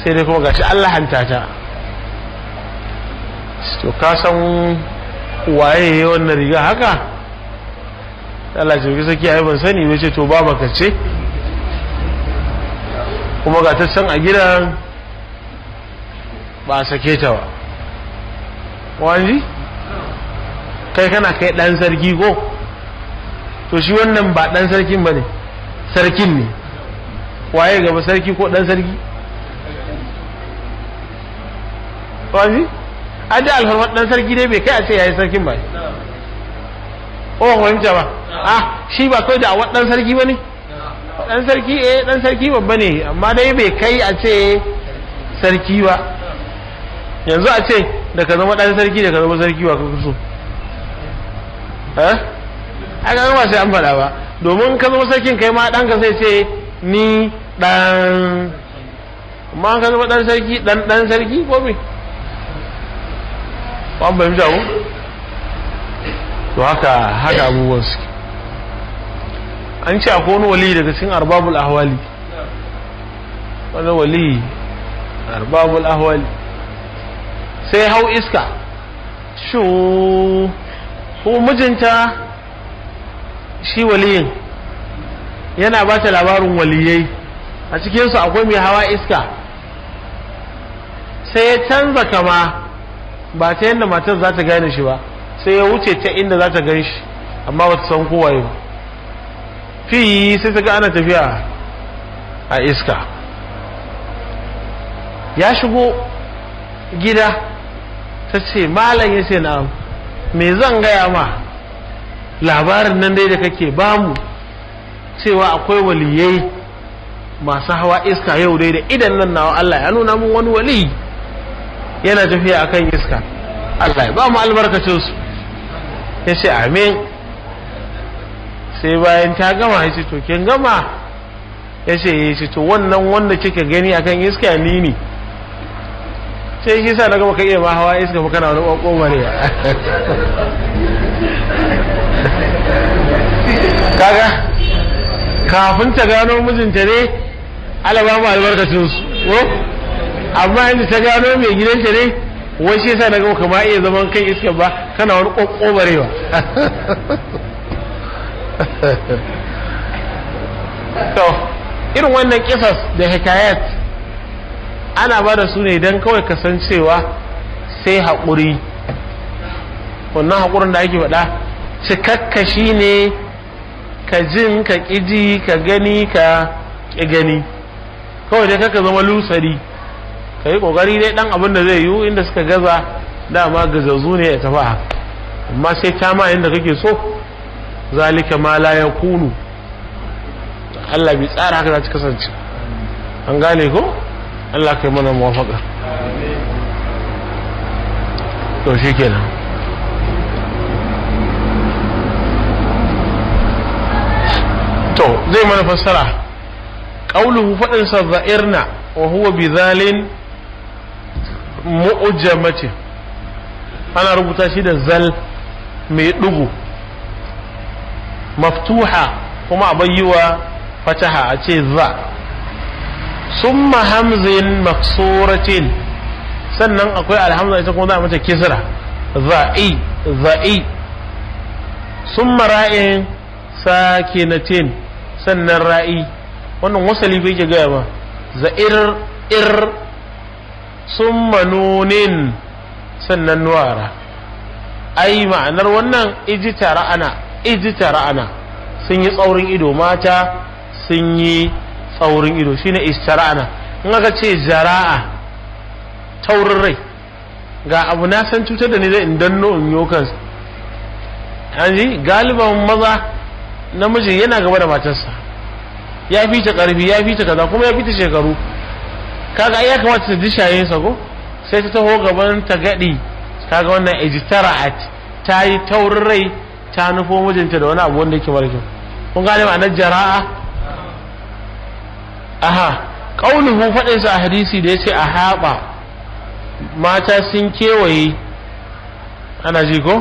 sai dai kuma gashi Allah hanta ta to ka san waye ya wannan riga haka Allah ce saki ai ban sani ba ce to ba maka ce kuma ga ta can a gidan ba a sake ta ba wani kai kana kai dan sarki ko to shi wannan ba dan sarkin ba ne sarkin ne waye gaba sarki ko dan sarki wani a da alfarmar dan sarki dai bai kai a ce yayi sarkin ba ko ba fahimta ba ah shi ba kai da awar dan sarki ba ne dan sarki eh dan sarki babba ne amma dai bai kai a ce sarki ba yanzu a ce da ka zama dan sarki da ka zama sarki wa kuka so eh a ga ba sai an faɗa ba domin ka zama sarkin kai ma ɗanka sai ce ni ɗan amma ka zama ɗan sarki ɗan ɗan sarki ko me ba mu fahimta ko to haka haka abubuwan su an ce akwai wani wali daga cikin arbabul ahwali wani wali arbabul ahwali sai hau iska shu ko mijinta shi waliyin yana ba ta labarin waliyai a cikinsu akwai mai hawa iska sai ya canza kama ba ta yadda matar za ta gane shi ba sai ya wuce ta inda za ta gan shi amma ba ta san kowaye ba fi sai ta ga ana tafiya a iska ya shigo gida ta ce malam ya ce na me zan gaya ma labarin nan dai da kake bamu cewa akwai waliyai masu hawa iska yau dai da idan nan nawa Allah ya nuna mun wani wali yana tafiya akan iska Allah ya ba mu albarkacin su ya ce amin sai bayan ta gama ya ce to kin gama ya ce ya ce to wannan wanda kika gani akan iska ni ne sai shi sa na gama ka iya ma hawa iska ba kana wani ƙwaƙwa ne kaga kafin ta gano mijinta ne alaba mu albarkacin su ko amma yanzu ta gano mai gidanta ne wai shi yasa na ga kama iya zaman kan iska ba kana wani kokkobarewa to irin wannan kisas da hikayat ana ba da su ne don kawai kasancewa sai haƙuri wannan haƙurin da ake faɗa cikakkashi ne ka jin ka ƙiji ka gani ka ƙi gani kawai dai kaka zama lusari ka yi ƙoƙari dai ɗan abin da zai yiwu inda suka gaza dama gazazzu ne ya tafi haka amma sai ta ma inda kake so zalika ma la ya kunu Allah bai tsara haka za ta kasance an gane ko Allah kai mana muwafaka to shi kenan to zai mana fassara qauluhu fadin sa za'irna wa huwa bidhalin mu'jamati ana rubuta shi da zal mai dugu maftuha kuma a bayyiwa fataha a ce za summa hamzin maksuratin sannan akwai alhamza ita kuma za a mata kisra za'i za'i summa ra'in sakinatin sannan ra'i wannan wasali bai ke gaya ba za'ir ir summa nunin sannan nuwara ai ma'anar wannan ijitara ana ijitara ana sun yi tsaurin ido mata sun yi tsaurin ido shine istara'ana in aka ce jara'a taurin rai ga abu na san cutar da ni zai in danno in yo kansa yanzu galiban maza namiji yana gaba da matarsa ya fi ta karfi ya fi ta kaza kuma ya fi ta shekaru kaga ya kamata ta ji shayensa ko sai ta taho gaban ta gadi kaga wannan ijtara'at ta yi taurin rai ta nufo mijinta da wani abu wanda yake mara kyau kun gane ma'anar jara'a aha qauluhu fadin sa a hadisi da yace a haɓa mata sun kewaye ana ji ko